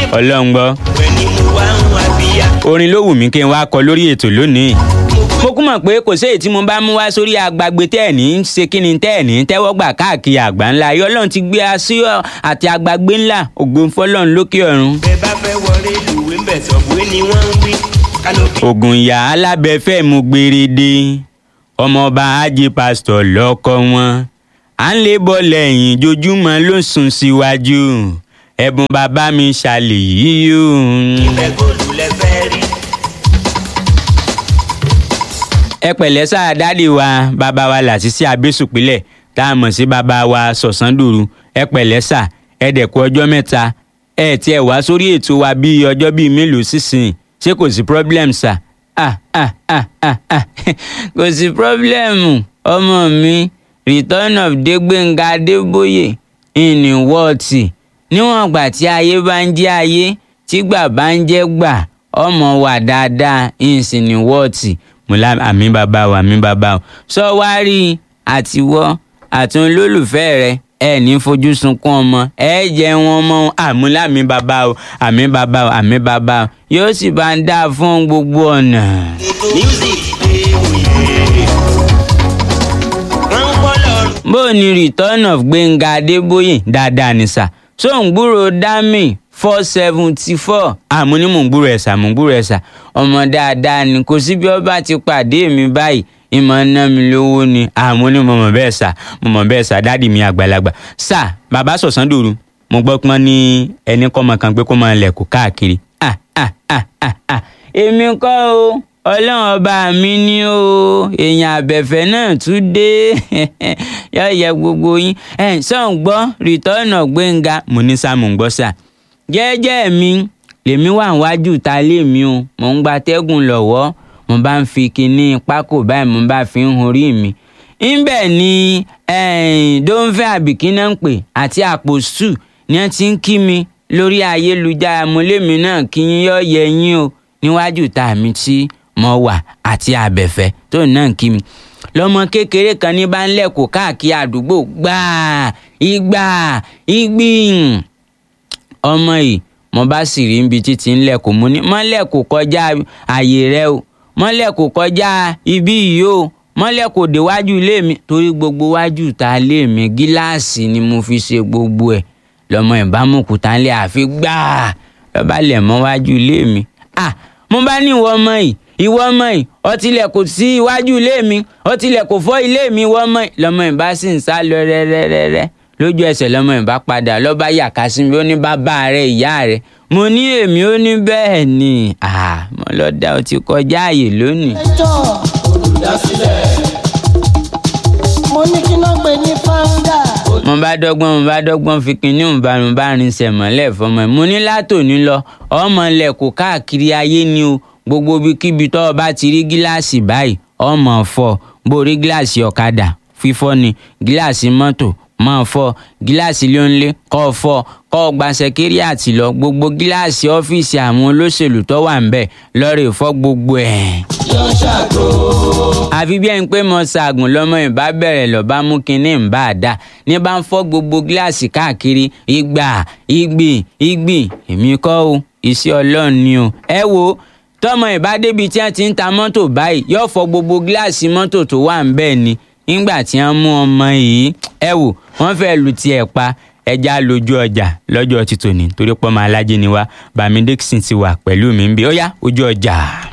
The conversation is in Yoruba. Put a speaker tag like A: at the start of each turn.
A: ọlọ́run gbọ́
B: Ẹni mo wá ń wá bíyá.
A: orin ló wù mí kí n wá kọ lórí ètò lónìí mo kún mọ̀ pé kò séyìí tí mo bá mú wá sórí agbágbé tẹ́ ẹ̀ ní í ṣe kí ni tẹ́ ẹ̀ ní í tẹ́wọ́ gbà káàkiri àgbà ńlá ayé ọlọ́run ti gbé a sí ọ àti agbágbé ńlá ògo fọlọ́run lókè ọ̀run.
B: Bẹ́ẹ̀ bá fẹ́ wọlé lùwé ń bẹ̀ sọ̀bùwé ni wọ́n ń wí. Kánópì
A: ògùn ìyá alábẹ́fẹ́ mu gbèrèdè ọmọọba ajé pásítọ̀ lọ́kọ wọn à ń lè bọ́ lẹ́yìn jojúmọ́ ló ń sùn síwájú ẹ̀bùn bàbá mi ṣàlè yìí o.
B: ìfẹ́ góòlù lẹ fẹ́ rí.
A: ẹ pẹ̀lẹ́ sáà dáàdì wa bàbá wa làṣìṣẹ́ abésùpínlẹ̀ tá a mọ̀ sí bàbá wa sọ̀sándòru ẹ pẹ̀lẹ́ sà ẹ dẹ̀kú ọjọ́ mẹ́ta ẹ tiẹ̀ wá sórí ètò wa bíi ọjọ́ bíi mélòó sísìn ṣé kò sí problem sà ah ah ah ah ah kò sí problem ọmọ mi return of Dégbénga Adébóyè ìní wọ́ọ̀tì níwọ̀n ìgbà tí ayé bá ń jẹ́ ayé tí gbà bá ń jẹ́ gbà ọmọ wà dáadáa ìsìn ní wọ́ọ̀tì mo lá àmì bàbá o àmì bàbá o sọ wá rí àtiwọ́ àti olólùfẹ́ rẹ ẹ ní fojú sunkún ọmọ ẹ jẹ wọn mọ àmúlámì bàbá o àmì bàbá o àmì bàbá o yóò sì bá ń dáa fún gbogbo ọ̀nà.
B: Music dé òye. Wọ́n ń pọ́ lọ́rùn.
A: bó o ní return of Gbénga Adébóyè dáadáa ní sà so ń gbúrò dami four seventy four àmú ní mò ń gbúrò ẹ̀sà mò ń gbúrò ẹ̀sà ọmọ dáadáa ni kò sí bí ọba ti pàdé mi báyìí ìmọ̀ ná mi lówó ni àmú ní mo mọ̀ bẹ́ẹ̀ sà mo mọ̀ bẹ́ẹ̀ sà dáàdì mi àgbàlagbà sà bàbá sọ̀sán dòru mo gbọ́ pọ́n ní ẹni kọ́mọ kan pé kó máa lẹ̀kọ́ káàkiri ah ah ah ah ah èmi kọ́ o ọlọ́run ọba mi ni o èèyàn àbẹ̀fẹ́ náà tún dé yọ yẹ gbogbo yín ẹ̀ sọ̀n gbọ́ rìtọ́nà gbẹ̀ngà mo ní sáà mò ń gbọ́ sà jẹ́jẹ́ mi lèmi wà níwájú ta lé mi o mò ń gba tẹ́gùn lọ́wọ́ mo bá ń fi kinní pákó báyìí mo bá fi ń horí mi ńbẹ̀ ni dóńfẹ́ àbíkínà ń pè àti àpò sù ni wọ́n ti ń kí mi lórí ayélujára mo lémi náà kí yín yọ yẹ yín o níwájú ta mi tí mo wà àti àbẹ̀fẹ́ tó náà ń kí mi lọmọ kékeré kan ní bá ń lẹ̀kọ̀ káàkiri àdúgbò gbáà ìgbà ìgbìn ọmọ yìí mo bá sì rí ibi títí ń lẹ̀kọ̀ mo ní mọ́lẹ̀ kò kọjá àyè rẹ o mọ́lẹ̀ kò kọjá ibí yìí o mọ́lẹ̀ kò déwájú ilé mi torí gbogbo wájú ta ilé mi gíláàsì ni mo fi ṣe gbogbo ẹ̀ lọmọ ìbámukùtà ńlẹ̀ àfi gbáà lọ́ba lẹ̀ mọ́ wájú ilé mi ah mo bá ní ìwọ ọmọ yìí ìwọ ọmọ yìí ọtílẹ̀ kò sí iwájú ilé mi ọtílẹ̀ kò fọ́ ilé mi ìwọ ọmọ yìí lọmọ ìbá sì ń sá lọ rẹ́rẹ́rẹ́rẹ́ lójú ẹsẹ̀ lọmọ ìbá padà lọ́ba yàká sí mi ó ní bàbá rẹ ìyá rẹ mo ní èmi ó ní bẹ́ẹ̀ ni ah mo lọ dá o ti kọjá àyè lónìí.
C: ẹjọ́ olùdásílẹ̀ mo ní kí náà gbé ní fáńdà.
A: mo bá dọ́gbọ́n mo bá dọ́gbọ́n fi kinní mo bá mo bá rin sẹ̀mọ́lẹ̀ fọmọ ẹ̀ mo ní látòní lọ ọmọ ilẹ̀ kò káàkiri ayé ni o gbogbo ibikíbi tó o bá ti rí gíláàsì báyìí ọmọ fọ́ bó rí gíláàsì ọ̀kadà fífọ́ ni gíláàsì mọ́tò máa fọ́ gíláàsì lónlé kọ́ ọ fọ́ kọ́ ọ gba sẹkẹ́ríàtì lọ gbogbo gíláàsì ọ́fíìsì àwọn olóṣèlú tó wà ńbẹ̀ lọ́ọ́rẹ́ fọ́ gbogbo ẹ̀.
C: yọ ṣàgò.
A: àfi bí ẹni pé mo ṣaagùn lọ́mọ ìbá bẹ̀rẹ̀ lọ́ba mú kinní ń bá a dá ní bá ń fọ́ gbogbo gíláàsì káàkiri ìgbà ìgbì ìgbì èmi kọ́ o iṣẹ́ ọlọ́run ni o ẹ wo tọmọ ìbá débi tí wọ́n ti ń ta mọ́tò báyìí yóò fọ́ gbogbo gíláàsì mọ́tò tó wà ń bẹ̀ ni nígbà tí wọ́n mú ọmọ yìí ẹ wò wọ́n fẹ́ẹ́ lu tiẹ̀ pa ẹja lójú ọjà lọ́jọ́ títòní torí pọ́ máa lájí ni wá bàmí dixon ti wà pẹ̀lú mi ń bí ó yá ojú ọjà.